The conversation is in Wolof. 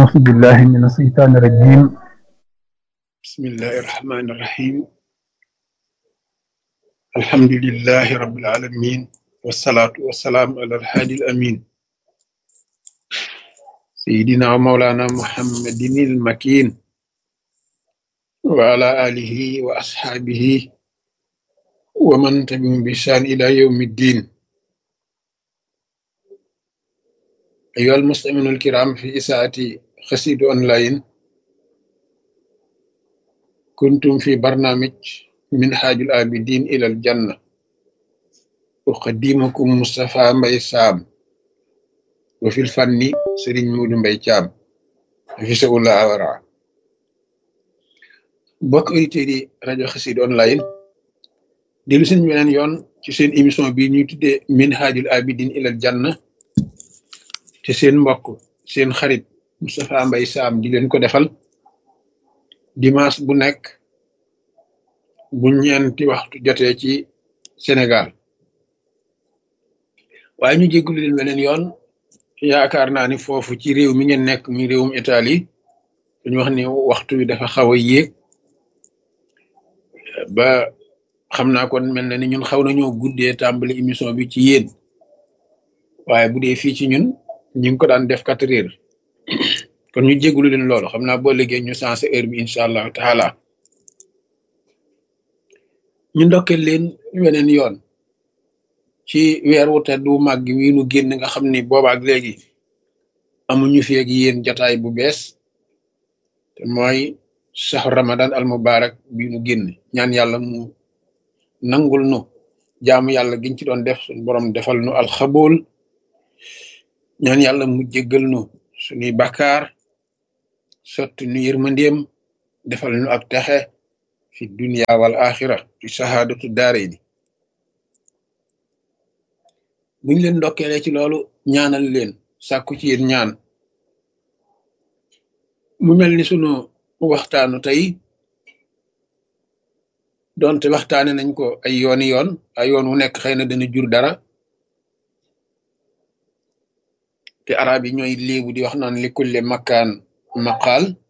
أعوذ بالله من الشيطان الرجيم بسم الله الرحمن الرحيم الحمد لله رب العالمين والصلاة والسلام على الهادي الأمين سيدنا ومولانا محمد المكين وعلى آله وأصحابه ومن تبعهم بإحسان إلى يوم الدين أيها المستمعون الكرام في إساءة خسيد أونلاين كنتم في برنامج منهاج العابدين إلى الجنة أقدمكم مصطفى مباي سام وفي الفن سرين مود مباي تيام في سؤال أورا bokk auditeurs yi rajo Xassida online dellu seen beneen yoon ci seen émission bi ñuy tuddee minhajul abidin ilal janna te seen mbokk seen xarit Moustapha Mbaye Sam di leen ko defal dimanche bu nekk bu ñeenti waxtu jotee ci Sénégal waaye ñu jéggulu leen beneen yoon yaakaar naa ni foofu ci réew mi ngeen nekk mi réewum Italie dañu wax ni waxtu wi dafa xaw a yéeg ba xam naa kon mel na ni ñun xaw nañoo guddee tàmbali émission bi ci yéen waaye bu dee fii ci ñun ñu ngi ko daan def quatre heures kon ñu jégalu leen loolu xam naa boo liggéey ñu sensé heure bi incha allahu taala ñu ndokkeel leen weneen yoon ci weer wu tedd wu màgg wi nu génn nga xam ni boobaak léegi amuñu fi ak yéen jataay bu bees te mooy saxu ramadan al mubarak bi nu génn ñaan yàlla mu nangul nu jaamu yàlla giñ ci doon def suñu borom defal nu alxabool ñaan yàlla mu jéggal nu suñuy bakkaar sotti nu yërmandeem defal nu ak texe fi dunia wal axira fi sahaadatu daare ni buñ leen ndokkeele ci loolu ñaanal leen sàkku ci yéen ñaan mu mel ni sunu waxtaanu tey donte waxtaane nañ ko ay yooni yoon ay yoon wu nekk xëy na dana jur dara te arab yi ñooy léebu di wax naan li kulle makkaan maqaal